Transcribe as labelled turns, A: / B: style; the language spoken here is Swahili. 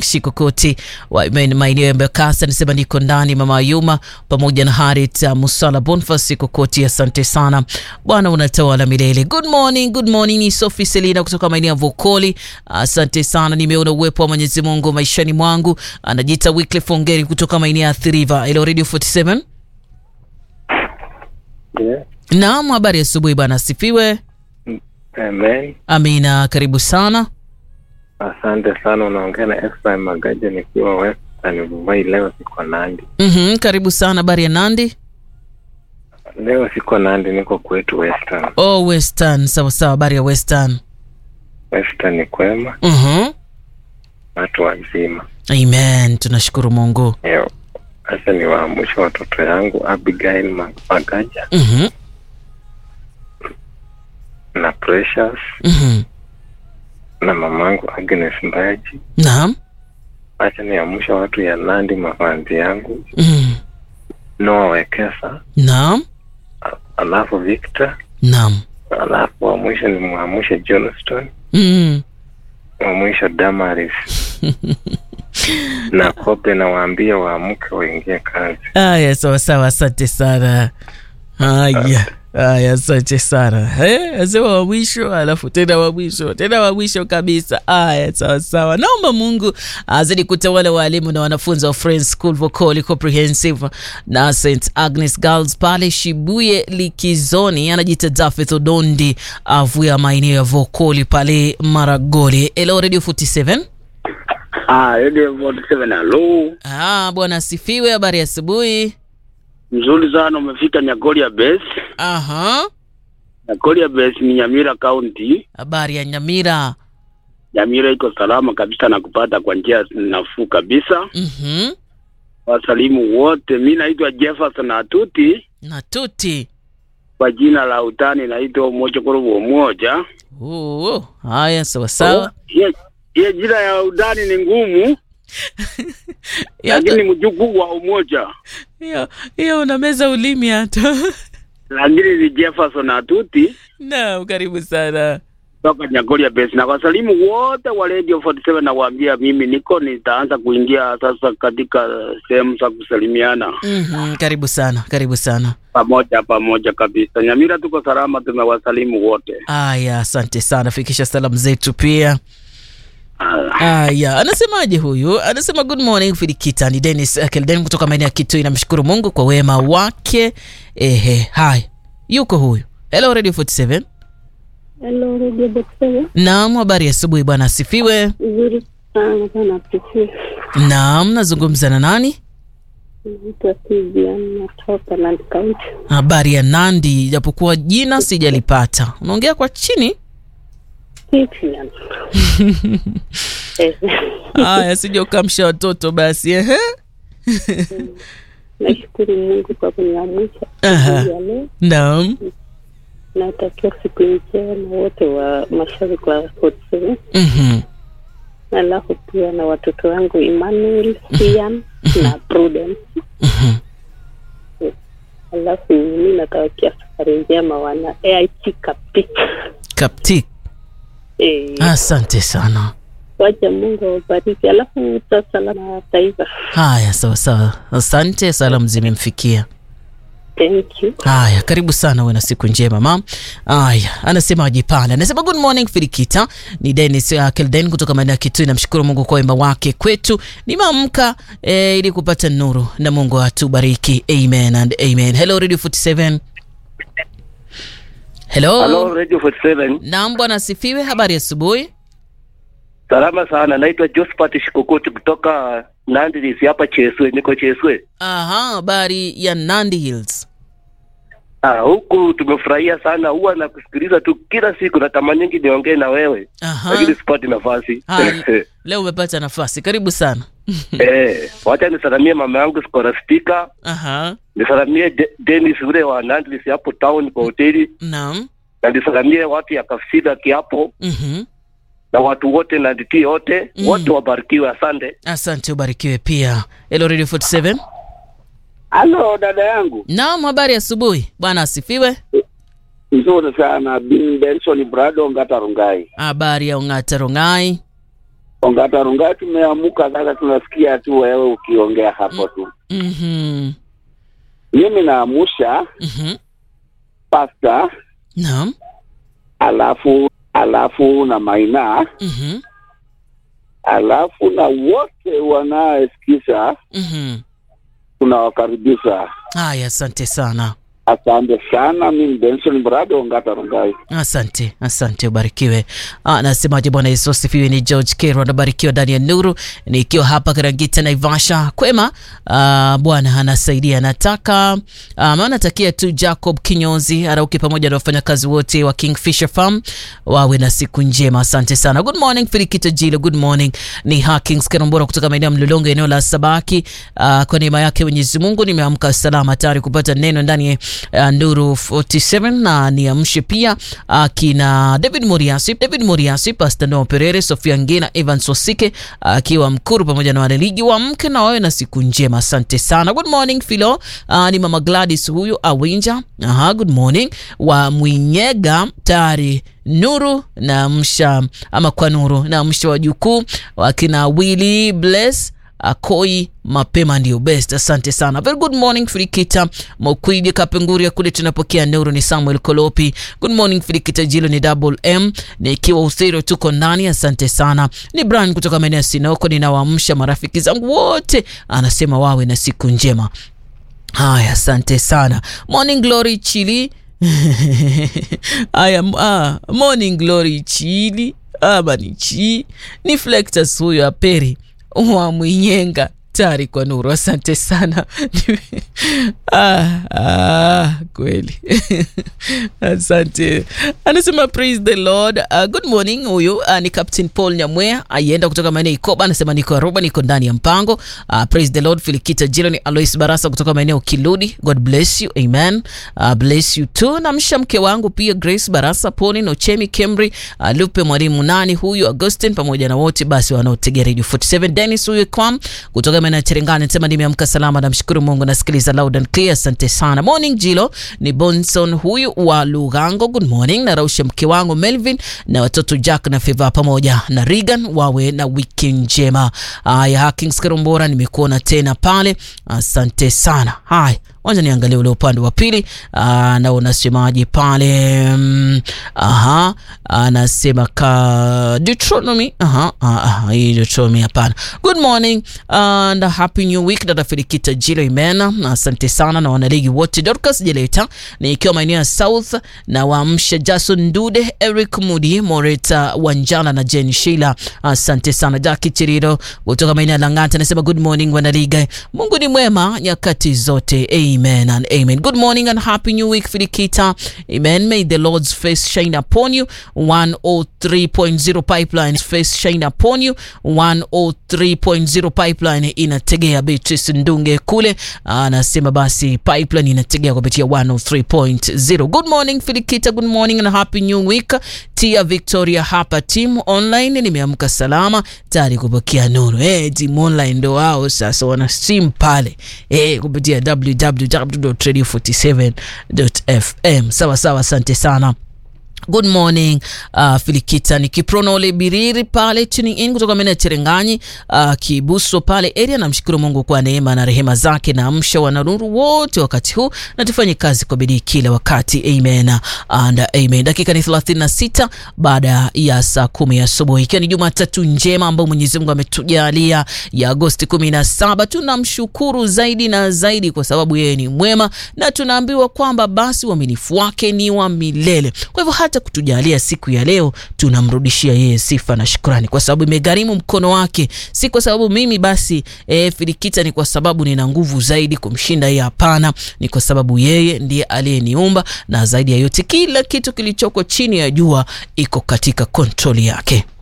A: Shikokoti wa maeneo ya Mbakasa, anasema niko ndani. Mama Ayuma pamoja na Harit uh, Musala Bonfas Shikokoti, asante sana Bwana unatawala milele. Good morning, good morning. Ni Sophie Selina kutoka maeneo ya Vokoli, asante sana. Nimeona uwepo wa Mwenyezi Mungu maishani mwangu. Anajiita Wycliffe Ongeri kutoka maeneo ya Thiriva. Hello Radio 47.
B: Yeah.
A: Naam, habari asubuhi bwana, asifiwe.
B: Amen.
A: Amina, karibu sana.
B: Asante sana. Unaongea na Efraim Magaja nikiwa Western Vuvai. Leo siko Nandi,
A: Mhm, karibu sana. Habari ya Nandi?
B: leo siko Nandi, niko kwetu Western.
A: Oh, Western. Sawa sawa, habari ya Western.
B: Western ni kwema,
A: Mhm.
B: watu wazima.
A: Amen, tunashukuru Mungu.
B: Yo, Sasa ni waamsha watoto yangu Abigail Ma- Magaja
A: Mhm.
B: na Precious
A: Mhm.
B: na mamangu Agnes Mbaji.
A: Naam.
B: Acha niamsha watu ya Nandi, mafanzi yangu
A: Mhm.
B: Noah Wekesa,
A: Naam.
B: a- alafu Victor,
A: Naam.
B: alafu wa mwisho ni mwamshe Johnston
A: Mhm.
B: wa mwisho Damaris na Kobe, na waambie waamke waingie kazi.
A: Haya, sawa sawa, asante sana. Haya. Haya, asante sana. Eh, asema wa mwisho alafu tena wa mwisho tena wa mwisho kabisa. Haya, sawa sawa. Naomba Mungu azidi kutawala walimu na wanafunzi wa Friends School Vocoli Comprehensive na St Agnes Girls pale Shibuye Likizoni. Anajiita Dafeth Odondi avuya maeneo ya Vocoli pale Maragoli. Hello Radio 47.
C: Ah, Radio 47 halo.
A: Ah, bwana asifiwe. Habari ya asubuhi.
C: Mzuri sana umefika Nyagoria Base.
A: Aha.
C: Nyagoria Base ni Nyamira County.
A: Habari ya Nyamira.
C: Nyamira iko salama kabisa na kupata kwa njia nafuu kabisa.
A: Mhm.
C: Wasalimu wote. Mi naitwa Jefferson Atuti.
A: Na tuti.
C: Kwa jina la utani naitwa Umoja Kurubu Umoja.
A: Oo, haya sawa sawa.
C: Hiyo hiyo jina ya utani ni ngumu, lakini mjukuu wa Umoja.
A: Hiyo hiyo unameza ulimi hata.
C: Lakini ni Jefferson Atuti.
A: Naam, karibu sana.
C: toka Nyagoria Base na wasalimu wote wa Radio 47 na waambia mimi niko nitaanza kuingia sasa katika sehemu za kusalimiana
A: Mhm, karibu sana, karibu sana.
C: pamoja pamoja kabisa. Nyamira tuko salama, tumewasalimu wote.
A: Aya, asante sana, fikisha salamu zetu pia.
C: Ah,
A: Aya, anasemaje huyu? Anasema good morning Filikita, ni Dennis uh, Kelden kutoka maeneo ya Kitui. Namshukuru Mungu kwa wema wake. Ehe, haya, yuko huyu. Hello Radio 47.
D: Hello, Radio Boxer.
A: Naam, habari ya asubuhi bwana, asifiwe.
D: Nzuri sana sana pichi.
A: Naam, nazungumza na nani?
D: Naitwa Vivian natoka Nandi County.
A: Habari ya Nandi, japokuwa jina sijalipata. Unaongea kwa chini?
D: Vivian. Eh,
A: Haya, sija ukamsha watoto basi. Ehe.
D: Nashukuru Mungu kwa kuniamsha
A: Aha.
D: siku ya leo.
A: Naam.
D: Natakia siku njema wote wa mashariki wa 47.
A: Mhm.
D: Alafu pia na watoto wangu Emmanuel, Ian na Prudence.
A: Mhm.
D: Alafu mimi natawakia safari njema wana AIT Kapti.
A: Kaptik.
D: Eh,
A: Asante sana.
D: wacha Mungu awabariki. Alafu utasala na taifa.
A: Haya, sawa sawa. Asante, salamu zimemfikia.
D: Thank you.
A: Haya, karibu sana, uwe na siku njema mam. Haya, anasema ajipanda, anasema good morning Filikita. Ni Dennis uh, Kelden kutoka maeneo ya Kitui. Namshukuru Mungu kwa wema wake kwetu. Nimeamka eh, ili kupata nuru na Mungu atubariki. Amen and amen. Hello Radio 47. Hello.
E: Hello Radio 47.
A: Naam bwana asifiwe. Habari ya asubuhi.
E: Salama sana. Naitwa Josephat Shikokoti kutoka Nandi hapa Cheswe. Niko Cheswe.
A: Aha, habari ya Nandi Hills.
E: Ah, huku tumefurahia sana. Huwa nakusikiliza tu kila siku, natamaningi niongee na wewe
A: Aha.
E: lakini sipati nafasi.
A: Haya, leo umepata nafasi. Karibu sana.
E: Eh, wacha nisalamie mama yangu Scholastica,
A: Aha.
E: nisalamie De- Dennis ule wa Nandi hapo town kwa hoteli,
A: Naam.
E: na nisalamie watu ya Kafsida kiapo
A: Mhm.
E: na watu wote na nditi yote
A: Mm.
E: wote wabarikiwe. Asante.
A: Asante, ubarikiwe pia. Hello Radio 47.
C: halo dada yangu,
A: Naam, habari ya asubuhi. Bwana asifiwe.
C: nzuri sana. Bin Benson Brado Ngata Rungai.
A: Habari ya Ongata Rongai.
C: Ongata Rungai tumeamuka sasa, tunasikia tu wewe ukiongea hapo tu.
A: Mhm.
C: Mimi naamusha
A: Mhm.
C: pasta,
A: Naam.
C: alafu alafu na Maina,
A: Mhm.
C: alafu na wote wanaesikiza
A: Mhm.
C: tunawakaribisha.
A: Haya, asante sana.
C: Asante sana. Mimi Benson Brado Ongata Rungai.
A: Asante, asante, ubarikiwe. Ah, nasemaje? Bwana Yesu asifiwe. Ni George Kero, anabarikiwa ndani ya nuru, nikiwa hapa Karangita, Naivasha. Kwema. Ah, Bwana anasaidia. Nataka ah, maana natakia tu Jacob Kinyozi Arauke pamoja na wafanyakazi wote wa Kingfisher Farm wawe na siku njema. Asante sana. Good morning Filikito Jilo, good morning. Ni Hakings Kerombora kutoka maeneo ya Mlolongo, eneo la Sabaki. Ah, kwa neema yake Mwenyezi Mungu nimeamka salama, tayari kupata neno ndani ya uh, Nuru 47 na niamshe pia akina David Moriasi, David Moriasi, Pastor Noah Perere, Sofia Ngina, Evans Wasike akiwa Mkuru pamoja na wanaligi wa mke na wawe na siku njema. Asante sana. Good morning Philo. Uh, ni Mama Gladys huyu Awinja. Aha, good morning wa Mwinyega tayari Nuru na msha ama kwa Nuru na msha wajukuu wakina Willy Bless Akoi mapema ndio best. Asante sana. Very good morning Frikita Mokwidi Kapenguria kule tunapokea Nuru ni Samuel Kolopi. Good morning Frikita Jilo ni double M nikiwa Usero tuko ndani. Asante sana. Ni Brian kutoka maeneo ya Sinoko, ninawaamsha marafiki zangu wote, anasema wawe na siku njema. Haya, asante sana. Morning Glory Chili Aya, ah, Morning Glory Chili ama ni chi ni Flectus huyo aperi wa Mwinyenga tayari kwa Nuru. Asante sana ah, ah, kweli asante. Anasema praise the Lord. Uh, good morning. Huyu uh, ni Captain Paul Nyamwea aienda kutoka maeneo Ikoba, anasema niko Aruba, niko ndani ya mpango. Uh, praise the Lord. Filikita Jilo ni Alois Barasa kutoka maeneo Kiludi. God bless you, amen. Uh, bless you too. Namsha mke wangu pia Grace Barasa, Poni Nochemi, Kemri, uh, Lupe mwalimu nani huyu Augustin, pamoja na wote basi wanaotegea Radio 47. Dennis huyu kwam kutoka maeneo ya Cherengani anasema nimeamka salama, namshukuru Mungu, nasikiliza loud and clear. Asante sana. Morning Jilo ni Bonson huyu wa Lugango. Good morning. Narausha mke wangu Melvin na watoto Jack na Feva pamoja na Regan wawe na wiki njema. Haya, Hakings Karumbora, nimekuona tena pale, asante sana. Haya, wacha niangalie ule upande wa pili na unasemaje pale? Mm, aha, anasema ka Deuteronomy. Aha, aha, hii Deuteronomy hapana. Good morning and a happy new week. Dada Filikita Jilo Imena, asante sana na wanaligi wote. Dorcas Jeleta ni ikiwa maeneo ya South na waamsha Jason Ndude, Eric Mudi, Moreta Wanjala na Jen Sheila, asante sana. Jackie Chiriro kutoka maeneo ya Lang'ata anasema good morning wanaliga, Mungu ni mwema nyakati zote, amen and amen. Good morning and happy new week Filikita, amen. May the Lord's face shine upon you. 103.0 pipeline face shine upon you. 103.0 pipeline inategea Beatrice Ndunge kule, anasema basi pipeline inategea kupitia 103.0. Good morning Filikita, good morning and happy new week. Tia Victoria hapa team online, nimeamka salama tayari kupokea nuru. Eh, team online ndo wao sasa wana stream pale eh, kupitia www.radio47.fm. Sawa sawa, asante sana. Good morning uh, Filikita ni Kiprono ole Biriri pale tuning in kutoka maeneo ya Cherenganyi uh, Kibuso pale area. Namshukuru Mungu kwa neema na rehema zake, na amsha wananuru wote wakati huu na tufanye kazi kwa bidii kila wakati, amen and amen. Dakika ni 36 baada ya saa kumi asubuhi, ikiwa ni Jumatatu njema ambayo Mwenyezi Mungu ametujalia ya Agosti 17. Tunamshukuru zaidi na zaidi kwa sababu yeye ni mwema, na tunaambiwa kwamba basi uaminifu wake ni wa milele. Kwa hivyo hata kutujalia siku ya leo tunamrudishia yeye sifa na shukrani, kwa sababu imegharimu mkono wake, si kwa sababu mimi basi e, Filikita ni kwa sababu nina nguvu zaidi kumshinda yeye. Hapana, ni kwa sababu yeye ndiye aliyeniumba, na zaidi ya yote kila kitu kilichoko chini ya jua iko katika kontroli yake.